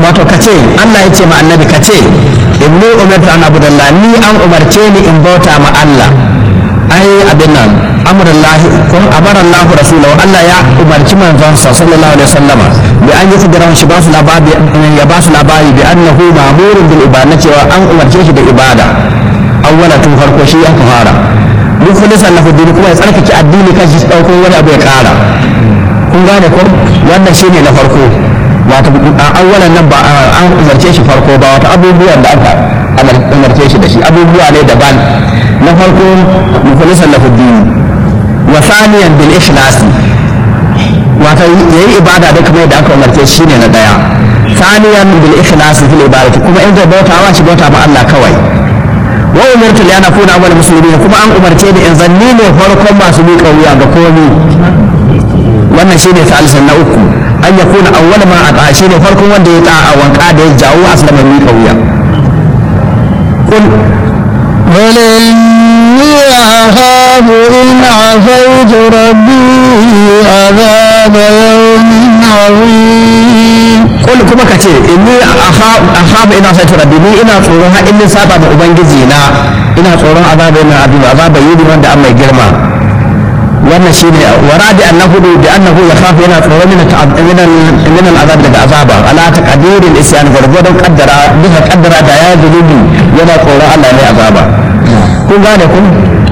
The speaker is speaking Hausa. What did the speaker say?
wato kace Allah ya ce ma annabi kace inni umirtu an abudallah ni an umarce ni in bauta ma Allah ai abin nan amrullahi ko amara Allah rasulahu Allah ya umarci manzon sa sallallahu alaihi wasallama bi an yi kudura shi ba su labari ya ba su labari bi annahu ma'murun bil ibada cewa an umarce shi da ibada awwala tun farko shi aka fara mukhlisan lahu din kuma ya tsarkake addini kan shi dauko wani abu ya kara kun gane ko wannan shine na farko wato awwalan nan ba an umarce shi farko ba wato abubuwan da aka umarce shi da shi abubuwa ne daban na farko mukhlisan lahu din wa thaniyan bil ikhlas wato yayi ibada da kuma yadda aka umarce shi ne na daya thaniyan bil ikhlas fil ibadati kuma in zai bautawa shi bauta ma Allah kawai wa umirtu li ana kuna awwal muslimin kuma an umarce ni in zanni ne farkon masu miƙa wuya ga komi wannan shine salisan na uku an ya kuna awwal ma a shine farkon wanda ya ta'a wanka da ya jawo aslama miƙa wuya kun قل إني أخاف إن عصيت ربي عذاب يوم عظيم kul kuma ka ce inni akhafu ina sai rabbi ni ina tsoron har in saba da ubangiji na ina tsoron azaba ina abin azaba yi wanda an mai girma wannan shine waradi annahu bi annahu yakhafu ina tsoron min min min al'azab daga azaba ala taqdiril isyan gurgudan qaddara bisa qaddara da ya zulubi yana tsoron Allah ne azaba kun gane kun